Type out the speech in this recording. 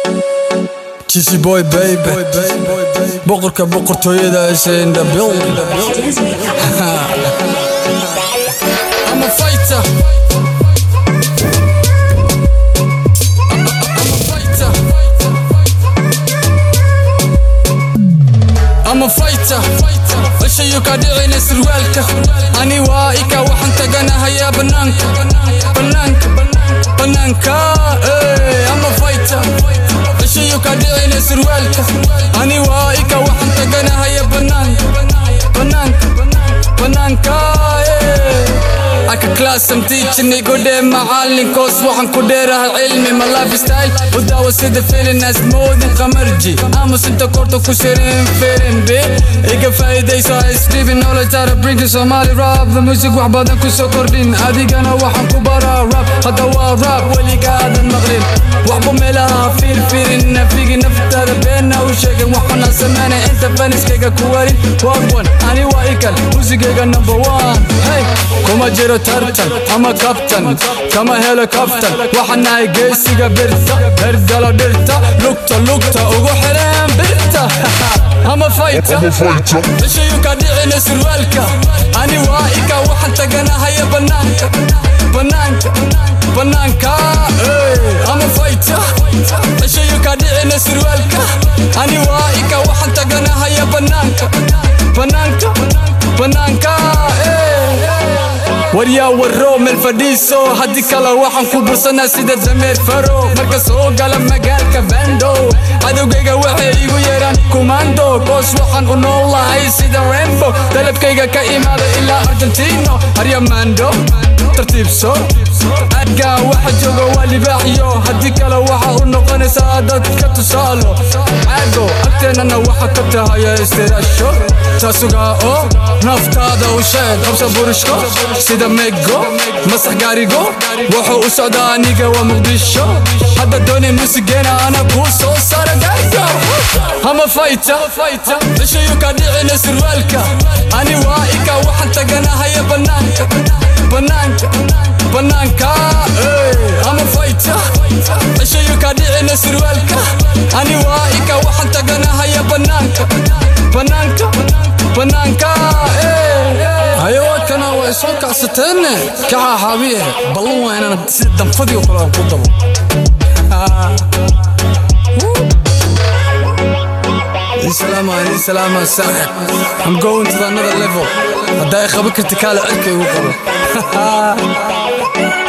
Cheesy boy baby boqorka boqortooyada in the building I'm a fighter I'm a fighter I'm a fighter ishayu ka dhicina surwaalka ani waa ika waxaan taganahayaa banaanka banaanka banaanka eh, I'm a fighter ishayu ka dhicina surwaalka ani waa ika waxaan taganahayaa banaanka banaanka banaanka eh. aka class am teaching igu dhee macalinkoos waxaan ku dheerahay cilmi ma lifestyle u daawo sida filin asmoodin qamarji aamus inta korta ku shirin firin bi iga faa'iidayso ha isdhibin knowledge out of brinkin somali rap the music wax badan ku soo kordhin adigana waxaan ku baraa rap hadda waa rap weligaadan maqlin waxba meelaha fiirfiirin nafigi naftaada beena u sheegin waxbana sameynay inta faniskayga ku warin wagwan ani waa ikal musigayga number one hey kuma jiro tartan ama kabtan kama helo kaftan waxaan nahay geesiga birta herdala dhirta lugta lugta ugu xireen birta ama fayta ishayu ka dhicina surwaalka ani waa ika waxaan taganahaya banaanka banaanka banaanka eh, ama fayta ishayu ka dhicina surwaalka ani waa ika waxaan taganahaya banaanka banaanka banaanka eh. waryaa warro meel fadhiiso haddii kale waxaan ku bursanaa sida dameer faro marka soo gala magaalka bando cadowgayga waxay igu yeedhaan kumando boos waxaan u noolahay sida rembo dalabkayga ka imaada ilaa argentino aryamando tartiibso adgaa waxa jooga waa libaaxyo haddii kale waxa u noqonaysaa dadka tusaalo caago agteennana waxa ka tahaya istiraasho taasugaa oo naftaada u sheeg qabsa burishko sida mego masax gaarigo wuxuu u socdaa aniga waa muqdisho hadda doonay musigeena ana kuu soo saara gaarigo ama fayta ishayu ka dhicina surwaalka ani waa ika waxaan taganahaya banaanka banaanka banaanka eh, ama fayta ishayu ka dhicina surwaalka ani waa ika waxaan taganahaya banaanka banaanka banaanka eh. hayawaadkana way soo kacsateenne kaxa xaabiye ballan waa inaan si danfadii oo kale aan ku dabo Salama, ani salama, saaxib. I'm going to another level. Haddaa i qaban karti kaale cirka igu qabo.